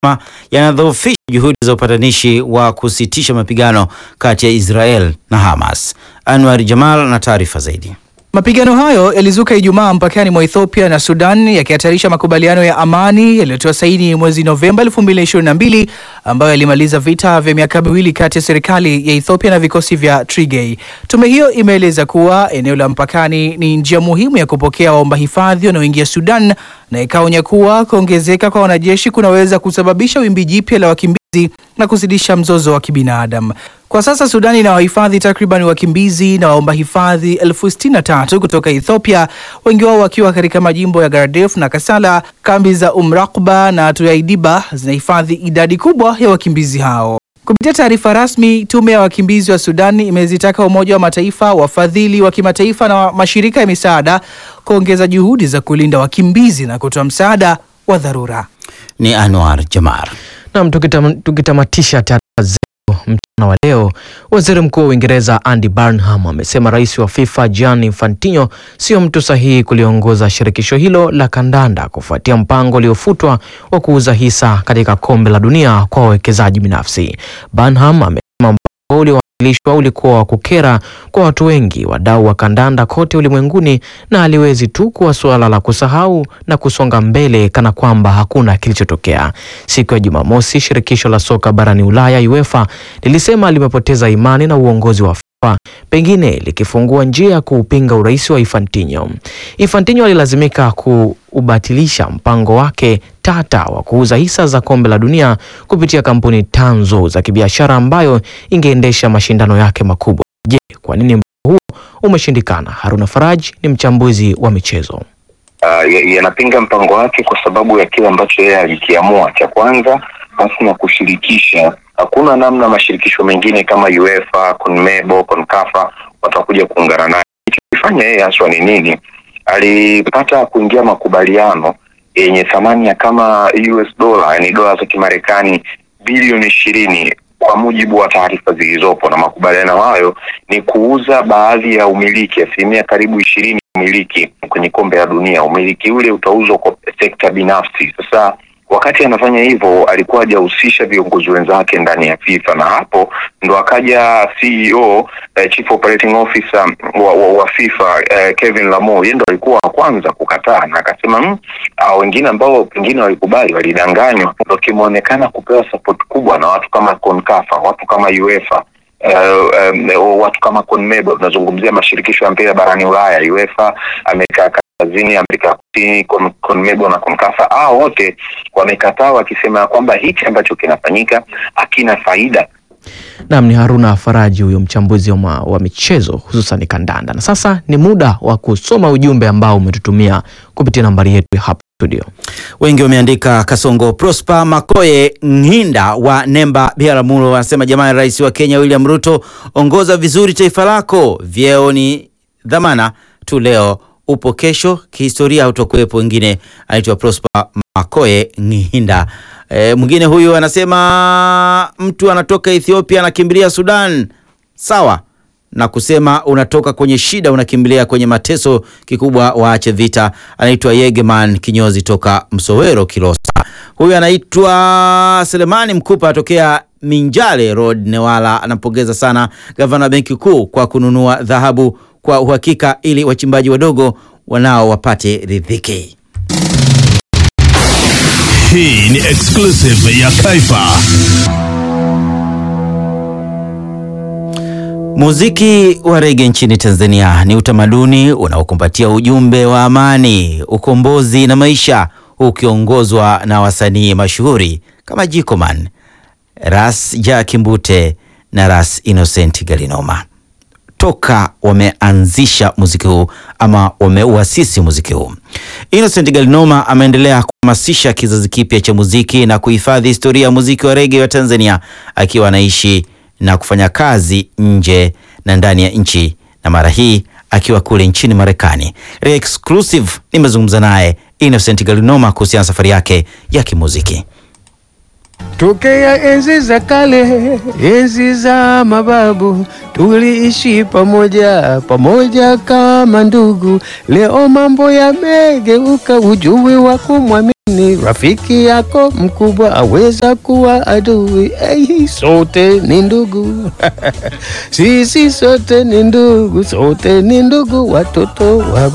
yanadhoofisha juhudi za upatanishi wa kusitisha mapigano kati ya Israel na Hamas. Anwar Jamal na taarifa zaidi. Mapigano hayo yalizuka Ijumaa mpakani mwa Ethiopia na Sudan yakihatarisha makubaliano ya amani yaliyotoa saini mwezi Novemba 2022 ambayo yalimaliza vita vya miaka miwili kati ya serikali ya Ethiopia na vikosi vya Tigray. Tume hiyo imeeleza kuwa eneo la mpakani ni njia muhimu ya kupokea waomba hifadhi wanaoingia Sudan na ikaonya kuwa kuongezeka kwa wanajeshi kunaweza kusababisha wimbi jipya la wakimbizi na kuzidisha mzozo wa kibinadamu. Kwa sasa Sudan ina wahifadhi takriban wakimbizi na waomba hifadhi elfu sitini na tatu kutoka Ethiopia, wengi wao wakiwa katika majimbo ya Gardef na Kasala. Kambi za Umrakba na Tuyaidiba zinahifadhi idadi kubwa ya wakimbizi hao. Kupitia taarifa rasmi, tume ya wakimbizi wa Sudan imezitaka Umoja wa Mataifa, wafadhili wa kimataifa na mashirika ya misaada kuongeza juhudi za kulinda wakimbizi na kutoa msaada wa dharura. Ni Anwar Jamar. Nam, tukitamatisha taarifa zetu mchana wa leo, waziri mkuu wa Uingereza Andy Burnham amesema rais wa FIFA Gianni Infantino sio mtu sahihi kuliongoza shirikisho hilo la kandanda kufuatia mpango uliofutwa wa kuuza hisa katika kombe la dunia kwa wawekezaji binafsi. Burnham amesema mpango uliowasilishwa ulikuwa wa kukera kwa watu wengi, wadau wa kandanda kote ulimwenguni, na aliwezi tu kuwa suala la kusahau na kusonga mbele kana kwamba hakuna kilichotokea. Siku ya Jumamosi, shirikisho la soka barani Ulaya UEFA lilisema limepoteza imani na uongozi wa FIFA, pengine likifungua njia ya kuupinga urais wa Infantino. Infantino alilazimika kuubatilisha mpango wake tata wa kuuza hisa za kombe la dunia kupitia kampuni tanzo za kibiashara ambayo ingeendesha mashindano yake makubwa. Je, kwa nini mpango huo umeshindikana? Haruna Faraj ni mchambuzi wa michezo. Uh, yanapinga mpango wake kwa sababu ya kile ambacho yeye alikiamua. Cha kwanza, basi na kushirikisha, hakuna namna mashirikisho mengine kama UEFA, CONMEBOL, CONCACAF watakuja kuungana naye. Kilichofanya yeye haswa ni nini? Alipata kuingia makubaliano yenye thamani ya kama US dola, yani dola za Kimarekani bilioni ishirini kwa mujibu wa taarifa zilizopo, na makubaliano hayo ni kuuza baadhi ya umiliki, asilimia karibu ishirini umiliki kwenye kombe la dunia. Umiliki ule utauzwa kwa sekta binafsi. Sasa wakati anafanya hivyo, alikuwa hajahusisha viongozi wenzake ndani ya FIFA, na hapo ndo akaja CEO eh, Chief Operating Officer wa, wa, wa FIFA eh, Kevin Lamo, yeye ndo alikuwa wa kwanza kukataa na akasema mm, wengine ambao pengine walikubali walidanganywa. Ndo kimeonekana kupewa support kubwa na watu kama CONCACAF, watu kama UEFA Uh, um, watu kama CONMEBOL, tunazungumzia mashirikisho ya mpira barani Ulaya, UEFA, Amerika Kaskazini, Amerika Kusini, con, CONMEBOL na CONCACAF, hao wote wamekataa wakisema ya kwamba hichi ambacho kinafanyika hakina faida. Nam ni Haruna Faraji huyo mchambuzi wa, wa michezo hususan kandanda. Na sasa ni muda wa kusoma ujumbe ambao umetutumia kupitia nambari yetu hapa studio. Wengi wameandika. Kasongo Prosper Makoye Nghinda wa Nemba Biharamulo anasema jamani, rais wa Kenya William Ruto, ongoza vizuri taifa lako, vyeo ni dhamana tu, leo upo, kesho kihistoria hautokuwepo. Wengine anaitwa Prosper Makoye Nghinda. E, mwingine huyu anasema mtu anatoka Ethiopia anakimbilia Sudan, sawa na kusema unatoka kwenye shida unakimbilia kwenye mateso, kikubwa waache vita. Anaitwa Yegeman Kinyozi toka Msowero Kilosa. Huyu anaitwa Selemani Mkupa atokea Minjale Road Newala, anampongeza sana gavana benki kuu kwa kununua dhahabu kwa uhakika, ili wachimbaji wadogo wanao wapate ridhiki. Hii ni exclusive ya Kaifa. Muziki wa rege nchini Tanzania ni utamaduni unaokumbatia ujumbe wa amani, ukombozi na maisha, ukiongozwa na wasanii mashuhuri kama Jikoman, Ras Jack Mbute na Ras Innocent Galinoma. Toka wameanzisha muziki huu ama wameuasisi muziki huu, Innocent Galinoma ameendelea kuhamasisha kizazi kipya cha muziki na kuhifadhi historia ya muziki wa rege wa Tanzania akiwa anaishi na kufanya kazi nje na ndani ya nchi na mara hii akiwa kule nchini Marekani. Exclusive nimezungumza naye Innocent Galinoma kuhusiana na safari yake ya kimuziki. Tokea enzi za kale, enzi za mababu, tuliishi pamoja pamoja kama ndugu. Leo mambo yamegeuka, ujui wa kumwamini rafiki yako mkubwa aweza kuwa adui. Hey, sote ni ndugu sisi sote ni ndugu, sote ni ndugu, watoto wa